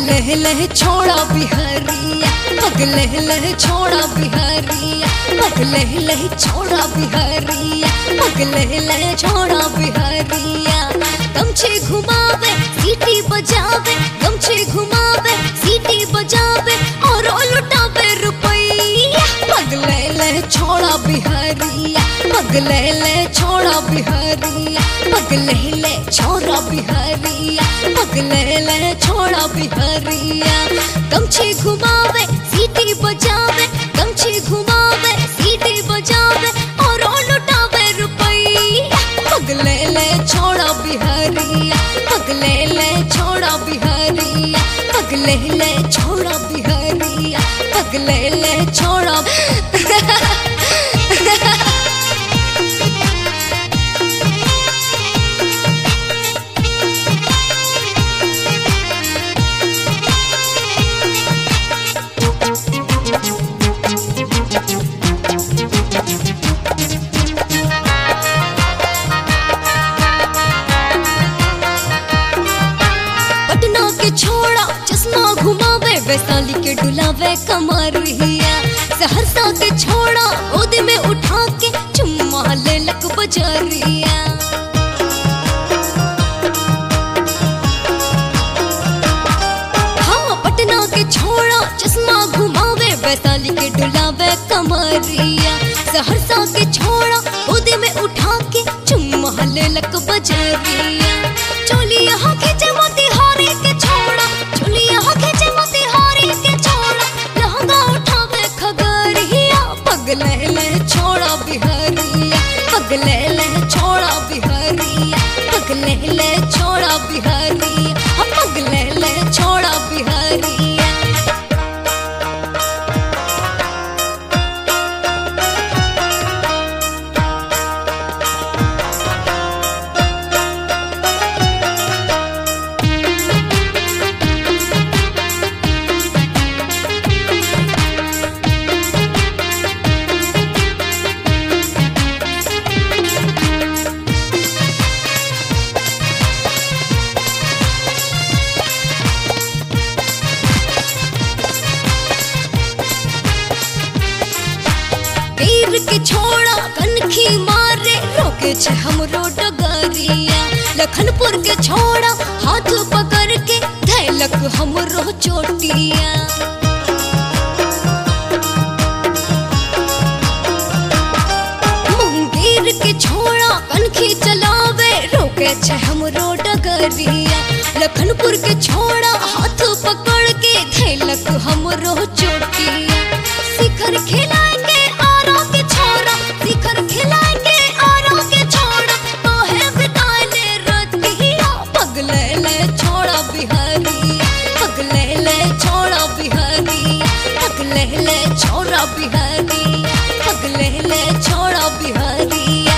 लह लह छोड़ा बिहारिया पग लह लह छोड़ा बिहारिया पग लह लह छोड़ा बिहारिया पग लह लह छोड़ा बिहारिया गमछे घुमावे सीटी बजावे गमछे घुमावे सीटी बजावे और ओ लुटावे रुपैया पग लह लह छोड़ा बिहारिया पग लह लह छोड़ा बिहारिया पग लह लह छोड़ा बिहारिया पग लह लह छोड़ा बिहारिया गमछे घुमावे सीटी बजावे गमछे घुमावे सीटी बजावे और ओ लुटावे रुपैया पग लह लह छोड़ा बिहारिया पग लह लह छोड़ा बिहारिया पग लह लह छोड़ा बिहारिया पग लह लह छोड़ा पटना के छोड़ा चश्मा घुमावे वैशाली के डुलावे कमरिया सहरसा के छोड़ा गोद में उठा के चुम्मा ले लक बजरिया हाँ पटना के छोड़ा चश्मा घुमावे वैशाली के डुलावे कमरिया सहरसा के छोड़ा गोद में उठा के चुम्मा ले लक बजरिया चोली यहाँ खींचे मोतिहारी के छोड़ा चोली यहाँ खींचे मोतिहारी के छोड़ा लहंगा उठावे खगरिया पग लह लह छोड़ा बिहारिया पग लह लह छोड़ा बिहारिया पग लह लह छोड़ा बिहारिया हाँ, पग लह लह छोड़ा बिहारिया तीर के छोड़ा कनखी मारे रोके छे हमरो डगरिया लखनपुर के छोड़ा हाथ पकड़ के धैलक हमरो चोटिया मुंगेर के छोड़ा कनखी चलावे रोके छे हमरो डगरिया लखनपुर के छोड़ा हाथ पकड़ के धैलक हमरो चोटिया शिखर खिलाएंगे आरा के छोरा शिखर खिलाएंगे आरा के छोरा तो है बिताले रतिया पग ले ले छोड़ा बिहारिया पग ले ले छोड़ा बिहारिया पग ले ले छोड़ा बिहारिया पग ले ले छोड़ा बिहारिया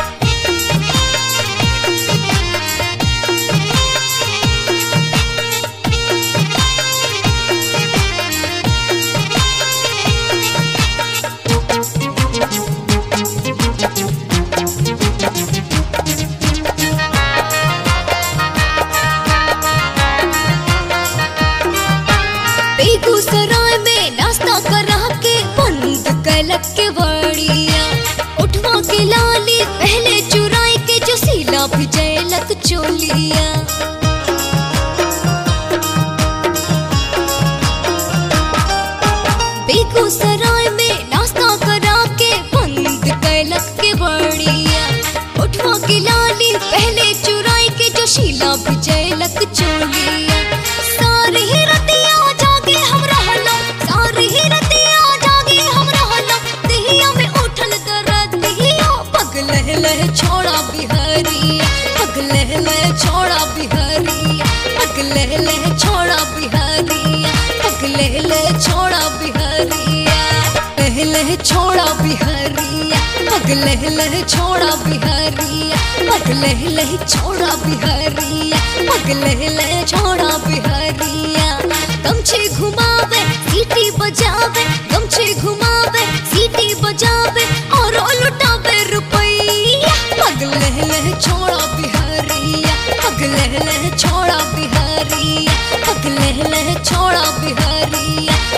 बेगूसराय में नाश्ता करा के बंद कैलक के बड़िया उठवा के लाली पहले चुराई के जो सीला भी जैलक चोलिया बेगूसराय में नाश्ता करा के बंद कैलक के बड़िया उठवा के लाली पहले चुराई के जो शीला भी जैलक चोलिया सारी ही रतिया जागे हम रहलो सारी ही रतिया जागे हम रहलो दिहिया में उठल दरदिया पग लह लह छोड़ा बिहारिया पग लह लह छोड़ा बिहारिया पग लह लह छोड़ा बिहारिया पग लह लह छोड़ा बिहारिया लह लह छोड़ा बिहारिया पग लह लह छोड़ा बिहारिया पग लह लह छोड़ा बिहारिया पग लह लह छोड़ा बिहारिया गमछे घुमावे सीटी बजावे गमछे घुमावे सीटी बजावे और ओ लुटावे रुपैया पग लह लह छोड़ा बिहारिया पग पगले ले छोड़ा बिहारिया पगले ले छोड़ा बिहारिया